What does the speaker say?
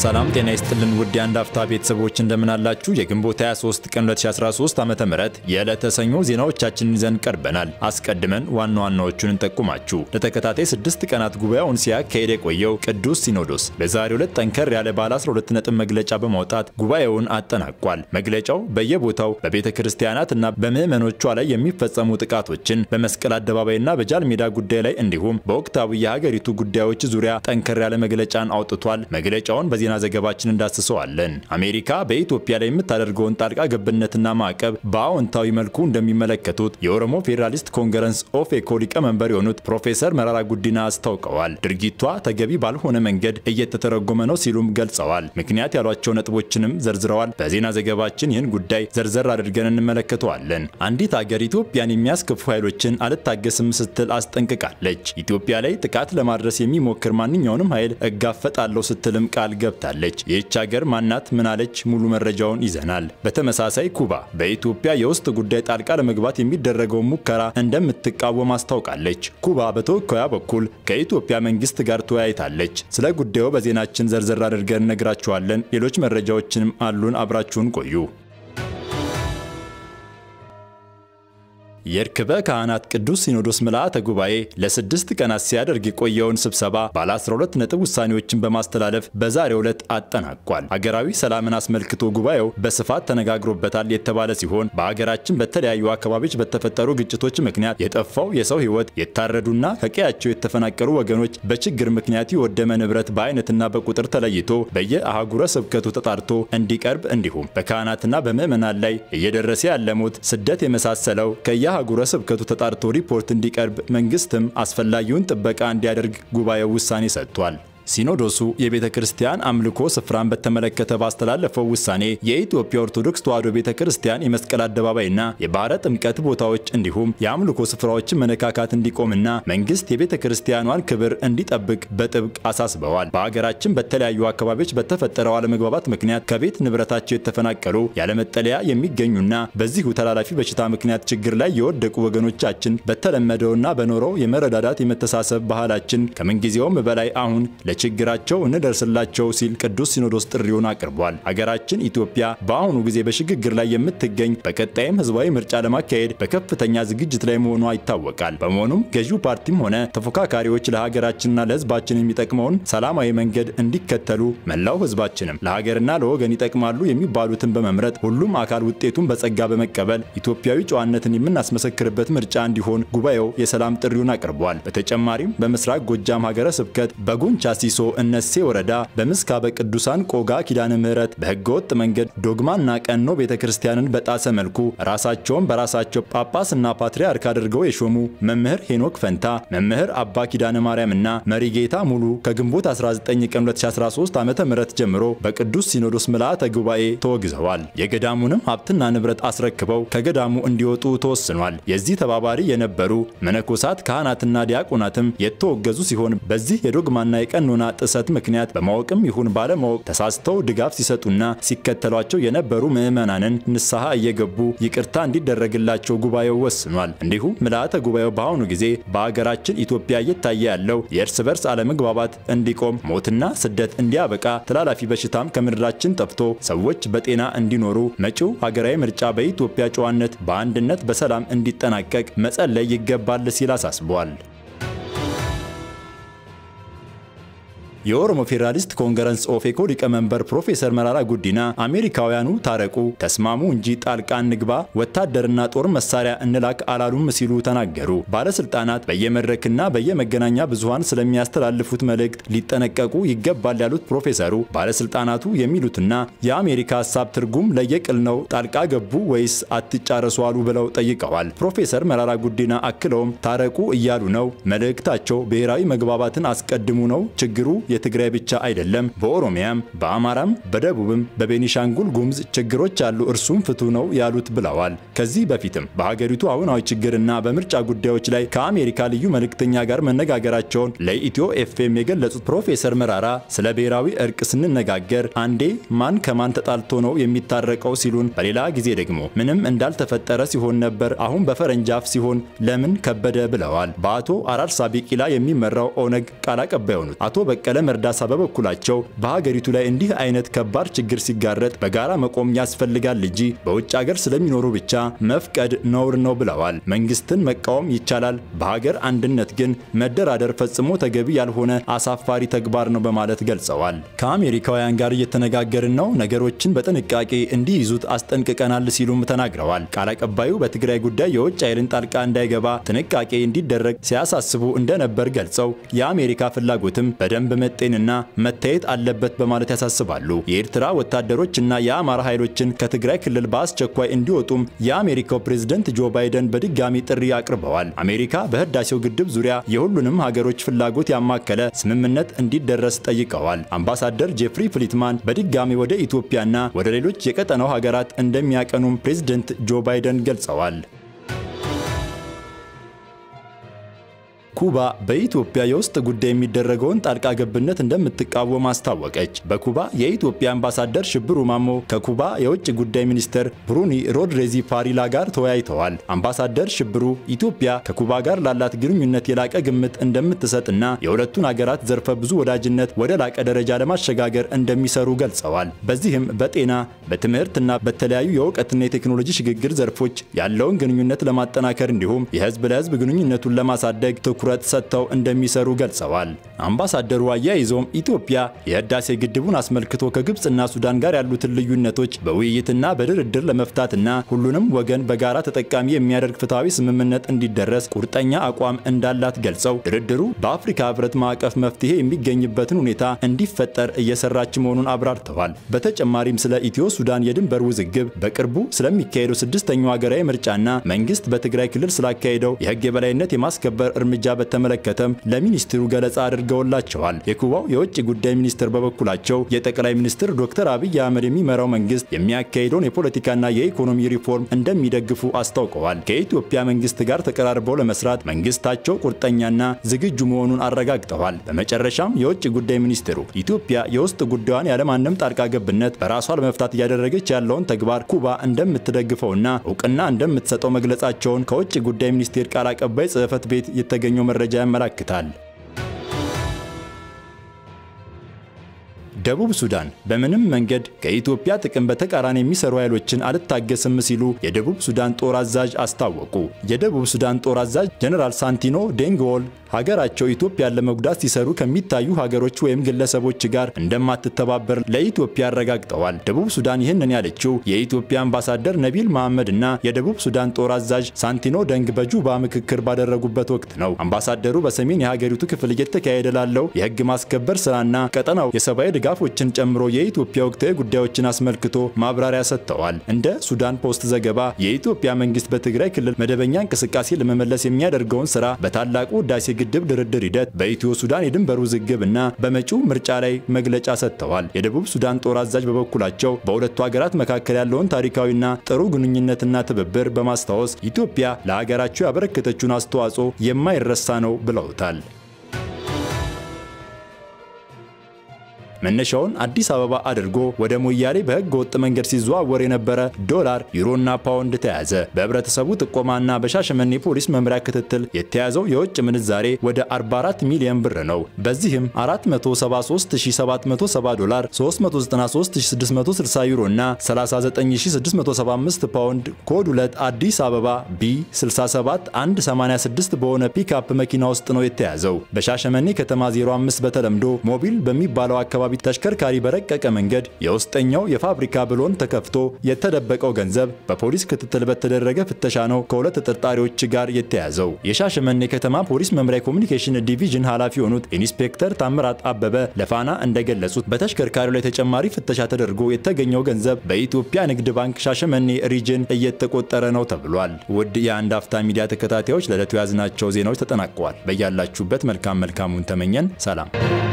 ሰላም ጤና ይስጥልን ውድ የአንድ አፍታ ቤተሰቦች እንደምን አላችሁ? የግንቦት 23 ቀን 2013 ዓ.ም የዕለተ ሰኞ ዜናዎቻችንን ይዘን ቀርበናል። አስቀድመን ዋና ዋናዎቹን እንጠቁማችሁ። ለተከታታይ ስድስት ቀናት ጉባኤውን ሲያካሄድ የቆየው ቅዱስ ሲኖዶስ በዛሬው ዕለት ጠንከር ያለ ባለ 12 ነጥብ መግለጫ በማውጣት ጉባኤውን አጠናቋል። መግለጫው በየቦታው በቤተ ክርስቲያናት እና በምዕመኖቿ ላይ የሚፈጸሙ ጥቃቶችን በመስቀል አደባባይና በጃል ሜዳ ጉዳይ ላይ እንዲሁም በወቅታዊ የሀገሪቱ ጉዳዮች ዙሪያ ጠንከር ያለ መግለጫን አውጥቷል። መግለጫውን በዜና ዘገባችን እንዳስሰዋለን። አሜሪካ በኢትዮጵያ ላይ የምታደርገውን ጣልቃ ገብነትና ማዕቀብ በአዎንታዊ መልኩ እንደሚመለከቱት የኦሮሞ ፌዴራሊስት ኮንግረስ ኦፌኮ ሊቀመንበር የሆኑት ፕሮፌሰር መራራ ጉዲና አስታውቀዋል። ድርጊቷ ተገቢ ባልሆነ መንገድ እየተተረጎመ ነው ሲሉም ገልጸዋል። ምክንያት ያሏቸው ነጥቦችንም ዘርዝረዋል። በዜና ዘገባችን ይህን ጉዳይ ዘርዘር አድርገን እንመለከተዋለን። አንዲት አገር ኢትዮጵያን የሚያስከፉ ኃይሎችን አልታገስም ስትል አስጠንቅቃለች። ኢትዮጵያ ላይ ጥቃት ለማድረስ የሚሞክር ማንኛውንም ኃይል እጋፈጣለሁ ስትልም ቃል ገብታለች። ይህች ሀገር ማናት? ምናለች? ሙሉ መረጃውን ይዘናል። በተመሳሳይ ኩባ በኢትዮጵያ የውስጥ ጉዳይ ጣልቃ ለመግባት የሚደረገውን ሙከራ እንደምትቃወም አስታውቃለች። ኩባ በተወካዩ በኩል ከኢትዮጵያ መንግስት ጋር ተወያይታለች። ስለ ጉዳዩ በዜናችን ዘርዘር አድርገን እነግራችኋለን። ሌሎች መረጃዎችንም አሉን። አብራችሁን ቆዩ። የርክበ ካህናት ቅዱስ ሲኖዶስ ምልአተ ጉባኤ ለስድስት ቀናት ሲያደርግ የቆየውን ስብሰባ ባለ 12 ነጥብ ውሳኔዎችን በማስተላለፍ በዛሬው ዕለት አጠናቋል። ሀገራዊ ሰላምን አስመልክቶ ጉባኤው በስፋት ተነጋግሮበታል የተባለ ሲሆን በሀገራችን በተለያዩ አካባቢዎች በተፈጠሩ ግጭቶች ምክንያት የጠፋው የሰው ሕይወት፣ የታረዱና ከቀያቸው የተፈናቀሉ ወገኖች፣ በችግር ምክንያት የወደመ ንብረት በአይነትና በቁጥር ተለይቶ በየአህጉረ ስብከቱ ተጣርቶ እንዲቀርብ እንዲሁም በካህናትና በምዕመናን ላይ እየደረሰ ያለ ሞት፣ ስደት የመሳሰለው ከየ አህጉረ ስብከቱ ተጣርቶ ሪፖርት እንዲቀርብ መንግስትም አስፈላጊውን ጥበቃ እንዲያደርግ ጉባኤው ውሳኔ ሰጥቷል። ሲኖዶሱ የቤተ ክርስቲያን አምልኮ ስፍራን በተመለከተ ባስተላለፈው ውሳኔ የኢትዮጵያ ኦርቶዶክስ ተዋሕዶ ቤተ ክርስቲያን የመስቀል አደባባይና የባሕረ ጥምቀት ቦታዎች እንዲሁም የአምልኮ ስፍራዎችን መነካካት እንዲቆምና መንግስት የቤተ ክርስቲያኗን ክብር እንዲጠብቅ በጥብቅ አሳስበዋል። በሀገራችን በተለያዩ አካባቢዎች በተፈጠረው አለመግባባት ምክንያት ከቤት ንብረታቸው የተፈናቀሉ ያለመጠለያ የሚገኙና በዚሁ ተላላፊ በሽታ ምክንያት ችግር ላይ የወደቁ ወገኖቻችን በተለመደውና በኖረው የመረዳዳት የመተሳሰብ ባህላችን ከምንጊዜውም በላይ አሁን ለችግራቸው እንደርስላቸው ሲል ቅዱስ ሲኖዶስ ጥሪውን አቅርቧል። ሀገራችን ኢትዮጵያ በአሁኑ ጊዜ በሽግግር ላይ የምትገኝ በቀጣይም ህዝባዊ ምርጫ ለማካሄድ በከፍተኛ ዝግጅት ላይ መሆኗ ይታወቃል። በመሆኑም ገዢው ፓርቲም ሆነ ተፎካካሪዎች ለሀገራችንና ለህዝባችን የሚጠቅመውን ሰላማዊ መንገድ እንዲከተሉ መላው ህዝባችንም ለሀገርና ለወገን ይጠቅማሉ የሚባሉትን በመምረጥ ሁሉም አካል ውጤቱን በጸጋ በመቀበል ኢትዮጵያዊ ጨዋነትን የምናስመሰክርበት ምርጫ እንዲሆን ጉባኤው የሰላም ጥሪውን አቅርቧል። በተጨማሪም በምስራቅ ጎጃም ሀገረ ስብከት በጎንቻ ሲሶ እነሴ ወረዳ በምስካበ ቅዱሳን ቆጋ ኪዳነ ምህረት በህገወጥ መንገድ ዶግማና ቀኖ ቤተ ክርስቲያንን በጣሰ መልኩ ራሳቸውን በራሳቸው ጳጳስና ፓትርያርክ አድርገው የሾሙ መምህር ሄኖክ ፈንታ፣ መምህር አባ ኪዳነ ማርያምና መሪጌታ ሙሉ ከግንቦት 19 ቀን 2013 ዓ.ም ጀምሮ በቅዱስ ሲኖዶስ ምልአተ ጉባኤ ተወግዘዋል። የገዳሙንም ሀብትና ንብረት አስረክበው ከገዳሙ እንዲወጡ ተወስኗል። የዚህ ተባባሪ የነበሩ መነኮሳት ካህናትና ዲያቆናትም የተወገዙ ሲሆን በዚህ የዶግማና የቀኖና ጥሰት ምክንያት በማወቅም ይሁን ባለማወቅ ተሳስተው ድጋፍ ሲሰጡና ሲከተሏቸው የነበሩ ምዕመናንን ንስሐ እየገቡ ይቅርታ እንዲደረግላቸው ጉባኤው ወስኗል። እንዲሁም ምልአተ ጉባኤው በአሁኑ ጊዜ በሀገራችን ኢትዮጵያ እየታየ ያለው የእርስ በርስ አለመግባባት እንዲቆም፣ ሞትና ስደት እንዲያበቃ፣ ተላላፊ በሽታም ከምድራችን ጠፍቶ ሰዎች በጤና እንዲኖሩ፣ መጪው ሀገራዊ ምርጫ በኢትዮጵያ ጨዋነት በአንድነት በሰላም እንዲጠናቀቅ መጸለይ ይገባል ሲል አሳስቧል። የኦሮሞ ፌዴራሊስት ኮንግረስ ኦፌኮ ሊቀመንበር ፕሮፌሰር መራራ ጉዲና አሜሪካውያኑ ታረቁ፣ ተስማሙ እንጂ ጣልቃ እንግባ፣ ወታደርና ጦር መሳሪያ እንላክ አላሉም ሲሉ ተናገሩ። ባለስልጣናት በየመድረክና በየመገናኛ ብዙሃን ስለሚያስተላልፉት መልእክት ሊጠነቀቁ ይገባል ያሉት ፕሮፌሰሩ ባለስልጣናቱ የሚሉትና የአሜሪካ ሀሳብ ትርጉም ለየቅል ነው፣ ጣልቃ ገቡ ወይስ አትጫረሱ አሉ ብለው ጠይቀዋል። ፕሮፌሰር መራራ ጉዲና አክለውም ታረቁ እያሉ ነው፣ መልእክታቸው ብሔራዊ መግባባትን አስቀድሙ ነው፣ ችግሩ የትግራይ ብቻ አይደለም፣ በኦሮሚያም በአማራም በደቡብም በቤኒሻንጉል ጉሙዝ ችግሮች አሉ፣ እርሱም ፍቱ ነው ያሉት ብለዋል። ከዚህ በፊትም በሀገሪቱ አሁናዊ ችግርና በምርጫ ጉዳዮች ላይ ከአሜሪካ ልዩ መልእክተኛ ጋር መነጋገራቸውን ለኢትዮ ኤፍኤም የገለጹት ፕሮፌሰር መራራ ስለ ብሔራዊ እርቅ ስንነጋገር አንዴ ማን ከማን ተጣልቶ ነው የሚታረቀው ሲሉን፣ በሌላ ጊዜ ደግሞ ምንም እንዳልተፈጠረ ሲሆን ነበር፣ አሁን በፈረንጅ አፍ ሲሆን ለምን ከበደ ብለዋል። በአቶ አራርሳ ቢቂላ የሚመራው ኦነግ ቃል አቀባይ የሆኑት አቶ በቀለ ዓለም እርዳታ በበኩላቸው በሀገሪቱ ላይ እንዲህ አይነት ከባድ ችግር ሲጋረጥ በጋራ መቆም ያስፈልጋል እንጂ በውጭ ሀገር ስለሚኖሩ ብቻ መፍቀድ ነውር ነው ብለዋል። መንግስትን መቃወም ይቻላል፣ በሀገር አንድነት ግን መደራደር ፈጽሞ ተገቢ ያልሆነ አሳፋሪ ተግባር ነው በማለት ገልጸዋል። ከአሜሪካውያን ጋር እየተነጋገርን ነው፣ ነገሮችን በጥንቃቄ እንዲይዙት አስጠንቅቀናል ሲሉም ተናግረዋል። ቃል አቀባዩ በትግራይ ጉዳይ የውጭ ኃይልን ጣልቃ እንዳይገባ ጥንቃቄ እንዲደረግ ሲያሳስቡ እንደነበር ገልጸው የአሜሪካ ፍላጎትም በደንብ መጤንና መታየት አለበት በማለት ያሳስባሉ። የኤርትራ ወታደሮች እና የአማራ ኃይሎችን ከትግራይ ክልል በአስቸኳይ እንዲወጡም የአሜሪካው ፕሬዝደንት ጆ ባይደን በድጋሚ ጥሪ አቅርበዋል። አሜሪካ በህዳሴው ግድብ ዙሪያ የሁሉንም ሀገሮች ፍላጎት ያማከለ ስምምነት እንዲደረስ ጠይቀዋል። አምባሳደር ጄፍሪ ፍሊትማን በድጋሚ ወደ ኢትዮጵያና ወደ ሌሎች የቀጠናው ሀገራት እንደሚያቀኑም ፕሬዝደንት ጆ ባይደን ገልጸዋል። ኩባ በኢትዮጵያ የውስጥ ጉዳይ የሚደረገውን ጣልቃ ገብነት እንደምትቃወም አስታወቀች። በኩባ የኢትዮጵያ አምባሳደር ሽብሩ ማሞ ከኩባ የውጭ ጉዳይ ሚኒስትር ብሩኒ ሮድሬዚ ፓሪላ ጋር ተወያይተዋል። አምባሳደር ሽብሩ ኢትዮጵያ ከኩባ ጋር ላላት ግንኙነት የላቀ ግምት እንደምትሰጥና የሁለቱን አገራት ዘርፈ ብዙ ወዳጅነት ወደ ላቀ ደረጃ ለማሸጋገር እንደሚሰሩ ገልጸዋል። በዚህም በጤና በትምህርትና በተለያዩ የእውቀትና የቴክኖሎጂ ሽግግር ዘርፎች ያለውን ግንኙነት ለማጠናከር እንዲሁም የህዝብ ለህዝብ ግንኙነቱን ለማሳደግ ትኩረት ሰጥተው እንደሚሰሩ ገልጸዋል። አምባሳደሩ አያይዘውም ኢትዮጵያ የህዳሴ ግድቡን አስመልክቶ ከግብፅና ሱዳን ጋር ያሉትን ልዩነቶች በውይይትና በድርድር ለመፍታትና ሁሉንም ወገን በጋራ ተጠቃሚ የሚያደርግ ፍትሐዊ ስምምነት እንዲደረስ ቁርጠኛ አቋም እንዳላት ገልጸው ድርድሩ በአፍሪካ ህብረት ማዕቀፍ መፍትሄ የሚገኝበትን ሁኔታ እንዲፈጠር እየሰራች መሆኑን አብራርተዋል። በተጨማሪም ስለ ኢትዮ ሱዳን የድንበር ውዝግብ፣ በቅርቡ ስለሚካሄደው ስድስተኛው ሀገራዊ ምርጫና መንግስት በትግራይ ክልል ስላካሄደው የህግ የበላይነት የማስከበር እርምጃ በተመለከተም ለሚኒስትሩ ገለጻ አድርገውላቸዋል። የኩባው የውጭ ጉዳይ ሚኒስትር በበኩላቸው የጠቅላይ ሚኒስትር ዶክተር አብይ አህመድ የሚመራው መንግስት የሚያካሂደውን የፖለቲካና የኢኮኖሚ ሪፎርም እንደሚደግፉ አስታውቀዋል። ከኢትዮጵያ መንግስት ጋር ተቀራርበው ለመስራት መንግስታቸው ቁርጠኛና ዝግጁ መሆኑን አረጋግጠዋል። በመጨረሻም የውጭ ጉዳይ ሚኒስትሩ ኢትዮጵያ የውስጥ ጉዳዩን ያለማንም ጣልቃ ገብነት በራሷ ለመፍታት እያደረገች ያለውን ተግባር ኩባ እንደምትደግፈውና እውቅና እንደምትሰጠው መግለጻቸውን ከውጭ ጉዳይ ሚኒስቴር ቃል አቀባይ ጽህፈት ቤት የተገኘው መረጃ ያመላክታል። ደቡብ ሱዳን በምንም መንገድ ከኢትዮጵያ ጥቅም በተቃራኒ የሚሰሩ ኃይሎችን አልታገስም ሲሉ የደቡብ ሱዳን ጦር አዛዥ አስታወቁ። የደቡብ ሱዳን ጦር አዛዥ ጀነራል ሳንቲኖ ዴንግዎል ሀገራቸው ኢትዮጵያን ለመጉዳት ሲሰሩ ከሚታዩ ሀገሮች ወይም ግለሰቦች ጋር እንደማትተባበር ለኢትዮጵያ አረጋግጠዋል። ደቡብ ሱዳን ይህንን ያለችው የኢትዮጵያ አምባሳደር ነቢል መሐመድ እና የደቡብ ሱዳን ጦር አዛዥ ሳንቲኖ ደንግ በጁባ ምክክር ባደረጉበት ወቅት ነው። አምባሳደሩ በሰሜን የሀገሪቱ ክፍል እየተካሄደ ላለው የህግ ማስከበር ስራና ቀጠናው የሰብአዊ ድጋፎችን ጨምሮ የኢትዮጵያ ወቅታዊ ጉዳዮችን አስመልክቶ ማብራሪያ ሰጥተዋል። እንደ ሱዳን ፖስት ዘገባ የኢትዮጵያ መንግስት በትግራይ ክልል መደበኛ እንቅስቃሴ ለመመለስ የሚያደርገውን ስራ በታላቁ ህዳሴ ግድብ ድርድር ሂደት በኢትዮ ሱዳን የድንበር ውዝግብ እና በመጪው ምርጫ ላይ መግለጫ ሰጥተዋል። የደቡብ ሱዳን ጦር አዛዥ በበኩላቸው በሁለቱ ሀገራት መካከል ያለውን ታሪካዊና ጥሩ ግንኙነትና ትብብር በማስታወስ ኢትዮጵያ ለሀገራቸው ያበረከተችውን አስተዋጽኦ የማይረሳ ነው ብለውታል። መነሻውን አዲስ አበባ አድርጎ ወደ ሞያሌ በህገ ወጥ መንገድ ሲዘዋወር የነበረ ዶላር፣ ዩሮና ፓውንድ ተያዘ። በህብረተሰቡ ጥቆማና በሻሸመኔ ፖሊስ መምሪያ ክትትል የተያዘው የውጭ ምንዛሬ ወደ 44 ሚሊዮን ብር ነው። በዚህም 473770 ዶላር፣ 393660 ዩሮ እና 39675 ፓውንድ ኮድ 2 አዲስ አበባ ቢ 67186 በሆነ ፒክአፕ መኪና ውስጥ ነው የተያዘው። በሻሸመኔ ከተማ 05 በተለምዶ ሞቢል በሚባለው አካባቢ ተሽከርካሪ በረቀቀ መንገድ የውስጠኛው የፋብሪካ ብሎን ተከፍቶ የተደበቀው ገንዘብ በፖሊስ ክትትል በተደረገ ፍተሻ ነው ከሁለት ተጠርጣሪዎች ጋር የተያዘው። የሻሸመኔ ከተማ ፖሊስ መምሪያ ኮሚኒኬሽን ዲቪዥን ኃላፊ የሆኑት ኢንስፔክተር ታምራት አበበ ለፋና እንደገለጹት በተሽከርካሪው ላይ ተጨማሪ ፍተሻ ተደርጎ የተገኘው ገንዘብ በኢትዮጵያ ንግድ ባንክ ሻሸመኔ ሪጅን እየተቆጠረ ነው ተብሏል። ውድ የአንድ አፍታ ሚዲያ ተከታታዮች ለዕለቱ የያዝናቸው ዜናዎች ተጠናቀዋል። በያላችሁበት መልካም መልካሙን ተመኘን። ሰላም